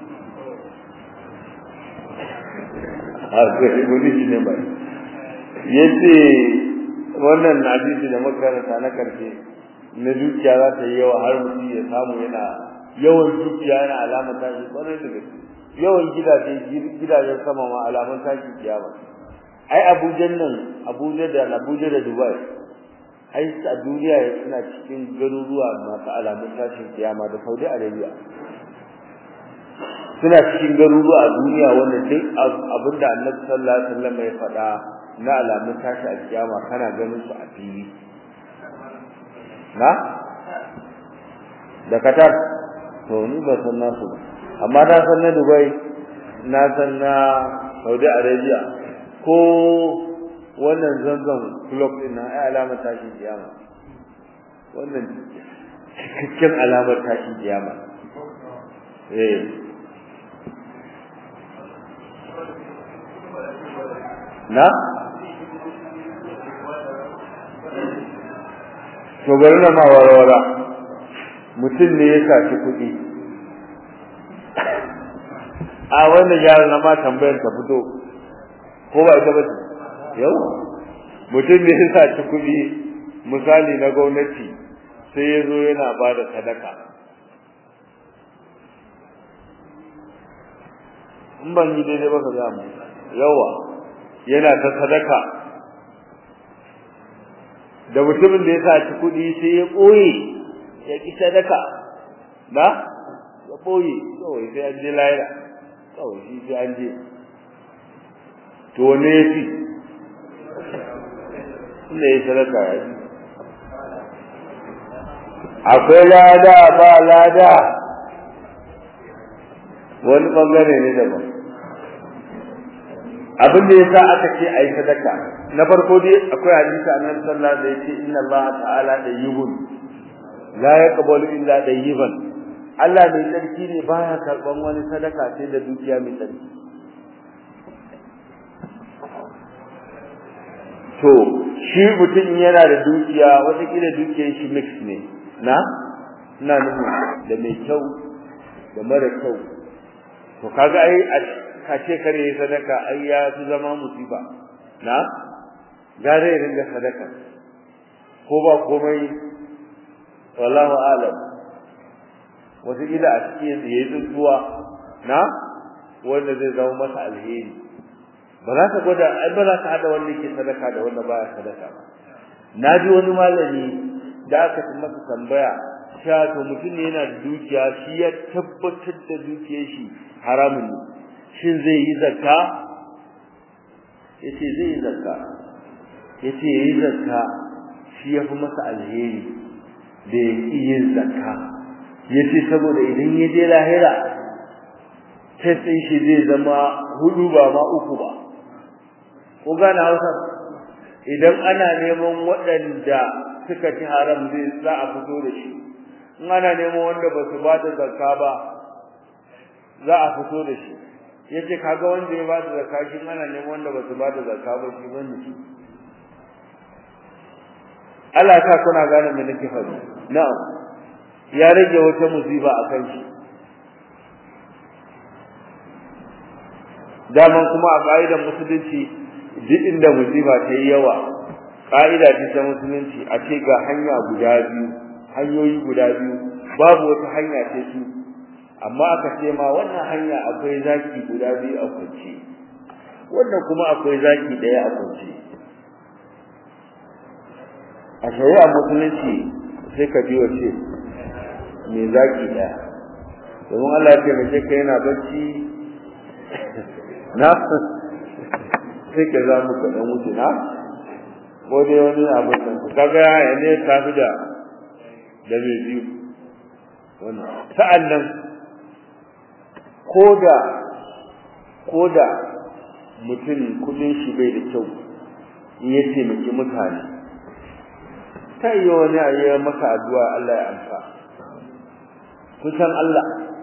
akwai kuɗin shi ne bai yace wannan hadisi da makaranta na karshe na dukiya za ta yi yawa har mutum ya samu yana yawan dukiya yana alamar tashi kwarai da gaske yawan gidaje gidajen sama ma alamun tashi kiyama ai Abuja nan Abuja da Abuja da Dubai ai a duniya suna cikin garuruwa masu alamun tashin kiyama da Saudi Arabia suna cikin garuruwa a duniya wanda duk abinda Annabi sallallahu alaihi wasallam ya faɗa na alamun tashi a kiyama kana ganin su a fili na da Qatar to ni ba san nasu ba amma na san na Dubai na san na Saudi Arabia ko wannan zanzan club din na ai alamar tashin kiyama wannan cikakken alamar tashin kiyama eh na to bari na ma warwara mutum ne ya saci kuɗi a wannan yaron na ma tambayar ta fito ko ba ita ba yau mutum ne ya saci kuɗi misali na gwamnati sai ya zo yana ba da sadaka in ban yi daidai ba ka za mu yawa yana ta sadaka da mutumin da ya saci kuɗi sai ya ɓoye ya ƙi sadaka na ya ɓoye kawai sai an je lahira kawai shi sai an je to wanne ya fi inda ya sadaka ya fi akwai lada ba lada wani bangare ne daban abin da yasa aka ce ayi sadaka na farko dai akwai hadisi annabi sallallahu alaihi wasallam da yake inna Allah ta'ala tayyibun la yaqbalu illa tayyiban Allah mai tsarki ne baya karban wani sadaka sai da dukiya mai tsarki to shi mutum yana da dukiya wata kila dukiyar shi mix ne na ina nufi da mai kyau da mara kyau to kaga ai ka ce kare sadaka ai ya fi zama musiba na gare ya ringa sadaka ko ba komai wallahu alam wata kila a cikin yayi tsuwa na wanda zai zama masa alheri ba za ka gwada ai ba za ka hada wanda yake sadaka da wanda baya sadaka ba na ji wani malami da aka ci masa tambaya cewa to mutum ne yana da dukiya shi ya tabbatar da dukiyar shi haramun ne shin zai yi zakka yace zai yi zakka yace yi zakka shi ya fi masa alheri da ya yin zakka yace saboda idan ya je lahira sai shi zai zama hudu ba ma uku ba ko gane hausa idan ana neman waɗanda suka ci haram zai za a fito da shi in ana neman wanda ba su ba da zakka ba za a fito da shi yace kaga wanda ya ba da zakka shi ana neman wanda ba su ba da zakka ba shi bane shi Allah ta kuna gane me nake faɗi na'am ya rage wata musiba a kan shi daman kuma a ƙa'idar musulunci duk inda musiba ta yi yawa ƙa'ida ce ta musulunci a ce ga hanya guda biyu hanyoyi guda biyu babu wata hanya ce su amma aka ce ma wannan hanya akwai zaki guda biyu a kwance wannan kuma akwai zaki ɗaya a kwance a shari'a musulunci sai ka biyo ce mai zaki ɗaya domin Allah ya taimake ka yana bacci na sai ka za mu kaɗan wuce na ko dai wani abin da ku kaga ya ne ta fi da da mai biyu wannan sa'an nan koda koda mutum kudin shi bai da kyau in ya taimaki mutane ta yi wani a yi masa addu'a Allah ya amsa kusan Allah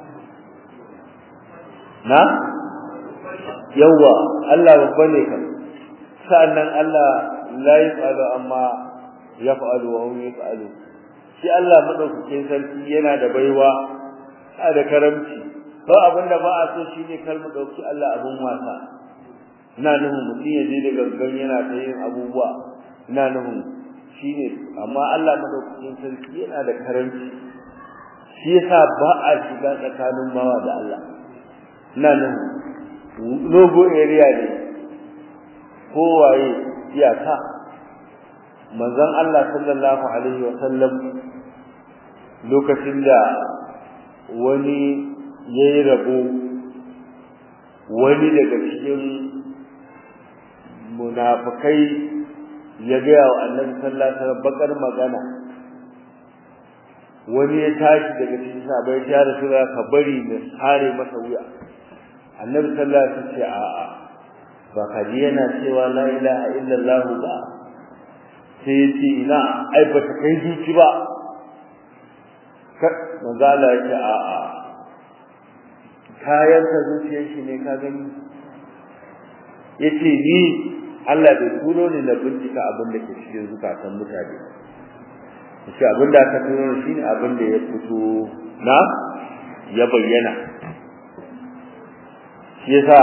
na yawa Allah babba ne kan sa'annan Allah la yaf'alu amma yaf'alu wa hum yaf'alu shi Allah madaukakin sarki yana da baiwa a da karamci ba abinda ba a so shine kar mu dauki Allah abun wasa ina nufin mutum ya je da gangan yana ta yin abubuwa ina nufin shine amma Allah madaukakin sarki yana da karamci shi yasa ba a shiga tsakanin bawa da Allah ina nufin logo area ne kowaye iyaka manzon Allah sallallahu alaihi wa sallam lokacin da wani yayi rabo wani daga cikin munafikai ya ga wa Annabi sallallahu alaihi wasallam bakar magana wani ya tashi daga cikin sahabbai ya rasulullah ka bari na sare masa wuya Annabi sallallahu alaihi wasallam ce a'a ba ka ji yana cewa la ilaha illallah ba sai ya ce ina ai ba ta kai zuci ba manzo Allah ya ce a'a kayan ka zuciyar shi ne ka gani yace ni Allah bai turo ni na bincika abin da ke cikin zukatan mutane yace abin da aka turo shi ne abin da ya fito na ya bayyana shi yasa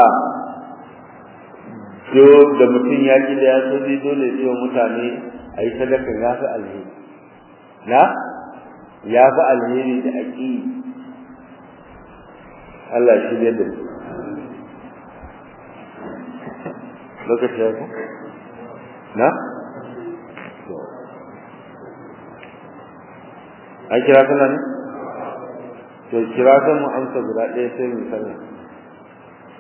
do da mutum ya ji da ya so zai dole ya wa mutane a yi sadaka ya fi alheri na ya fi alheri da aƙi Allah shi ne da lokaci ya ku na an kira kana ne to kira kan mu amsa guda ɗaya sai mu sani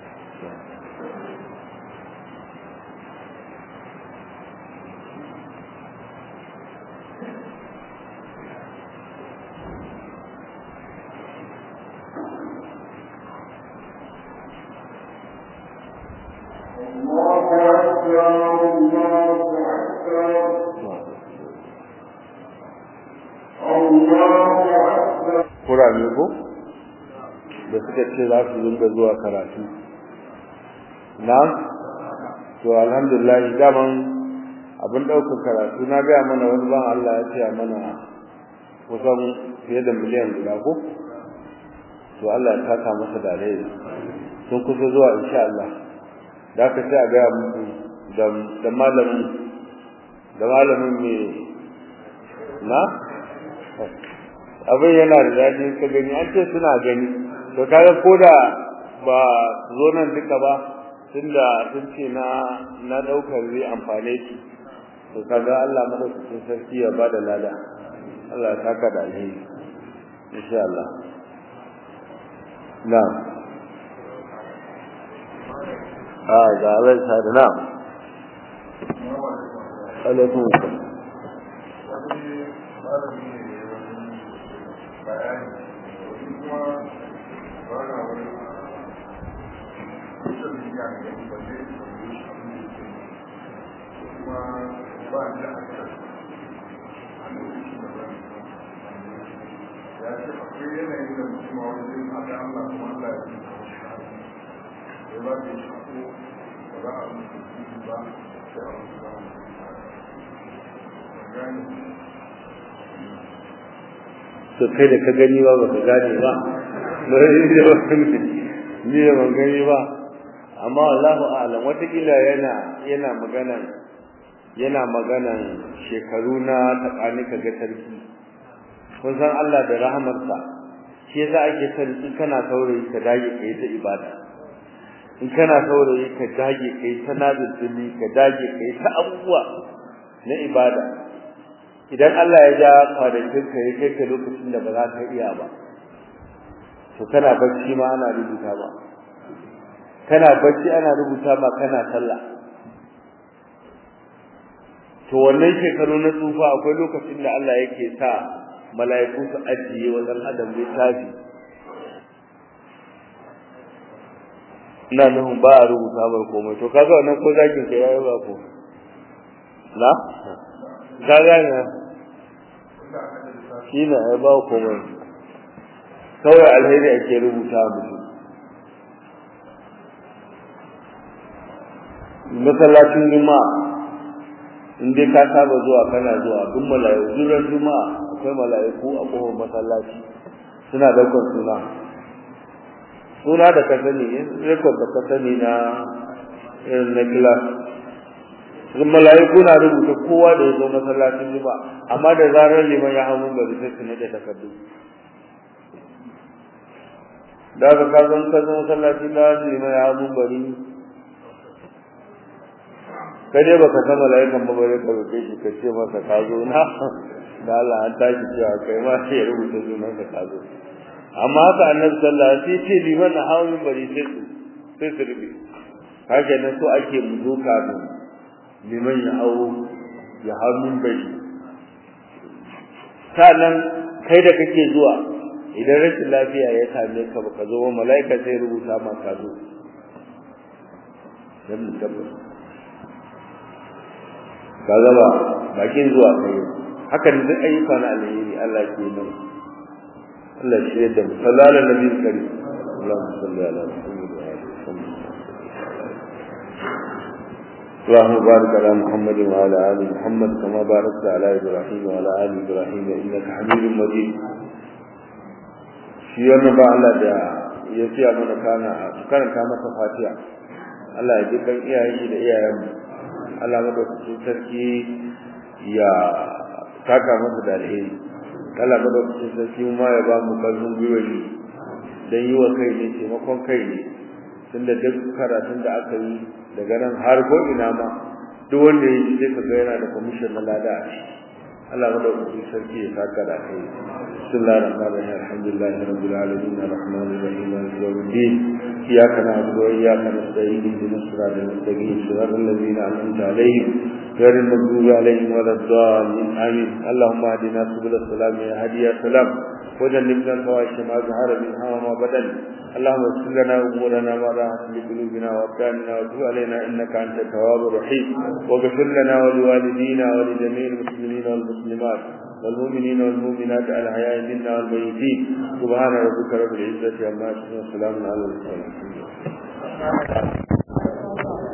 kurame ko da suka ce za su dinga zuwa karatu na to alhamdulillah daman abin ɗaukar karatu na gaya mana wani ban Allah ya ce mana kusan fiye da miliyan guda ko to Allah ya saka masa da alheri sun kusa zuwa insha Allah da ka sai a gaya muku da da malamin da malamin me na abin yana da daɗi ka gani an ce suna gani to kaga ko da ba su zo nan duka ba tunda sun ce na na daukar zai amfane ki to kaga Allah madaukakin sarki ya bada lada Allah ya saka da alheri insha Allah na'am ah ga Allah ya da na'am alaikum assalam ya ce akwai yanayin da mutum a wajen a da Allah kuma Allah ya ce ya ba da shako ba za a mutu jiki ba sai a wasu ba gani to kai da ka gani ba ba ka gane ba ni da ban gani ba amma wallahu a'lam watakila yana yana maganan yana maganan shekaru na tsakani ka ga sarki kun san Allah da rahamarsa shi yasa ake son in kana saurayi ka dage kai ta ibada in kana saurayi ka dage kai ta nazari ka dage kai ta abubuwa na ibada idan Allah ya ja kwanakin ka ya kai ka lokacin da ba za ka iya ba to kana bacci ma ana rubuta ba kana bacci ana rubuta ma kana sallah to wannan shekaru na tsufa akwai lokacin da Allah yake sa mala'iku su ajiye wa dan adam littafi ina nufin ba a rubuta mai komai to kaga wannan ko zakin ka yayi ba ko na ka gane shi ne ai ba komai kawai alheri ake rubuta mutum masallacin juma'a in dai ka saba zuwa kana zuwa duk mala'iku duran juma'a akwai mala'iku a kofar masallaci suna daukar suna suna da ka sani rekod da ka sani na irin na class mala'iku na rubuta kowa da ya zo masallacin juma'a amma da zarar liman ya hau mun bari sai su nade takardu da ka ka zo ka zo masallacin da liman ya hau mun bari kai dai baka san mala'ikan ba bare ka roke shi ka ce masa ka zo na da Allah an tashi cewa kai ma sai ya rubuta sunan ka ka zo amma haka annabi sallallahu alaihi wasallam sai ce liman na hawo min bari sai su sai su rubi haka nan so ake mu zo kafin liman ya hawo ya hawo min bari sannan kai da kake zuwa idan rashin lafiya ya same ka baka zo mala'ika sai rubuta ma ka zo dan mu tabbata ka zaba bakin zuwa kai hakan duk ayyuka na alheri Allah ke nan Allah shi yadda mu sallallahu alaihi nabi kari Allahumma salli ala Muhammad wa ali اللهم بارك على محمد وعلى ال محمد كما باركت على ابراهيم وعلى ال ابراهيم انك حميد مجيد shi wannan ba Allah da ya ce mana kana karanta masa fatiha Allah ya ji kan iyayen shi da iyayen mu Allah madaukakin sarki ya saka masa da alheri Allah madaukakin sarki ma ya ba mu karfin gwiwari dan yi wa kai ne taimakon kai ne tunda duk karatun da aka yi daga nan har ko ina ma duk wanda ya yi sai ka ga yana da commission na lada a ciki Allah madaukakin sarki ya saka da kai bismillahir rahmanir rahim alhamdulillahi rabbil alamin arrahmanir rahim maliki yawmiddin iyyaka na'budu wa iyyaka nasta'in ihdinas siratal mustaqim siratal ladzina an'amta alaihim غير المغضوب عليهم ولا الضالين آمين اللهم اهدنا سبل السلام يا هادي يا سلام وجنبنا الفواحش ما ظهر منها وما بدن اللهم اغفر لنا امورنا ما راحت لقلوبنا وابداننا وتب علينا انك انت التواب الرحيم واغفر لنا ولوالدينا ولجميع المسلمين والمسلمات والمؤمنين والمؤمنات الاحياء منا والميتين سبحان ربك رب العزه عما يصفون وسلام على المرسلين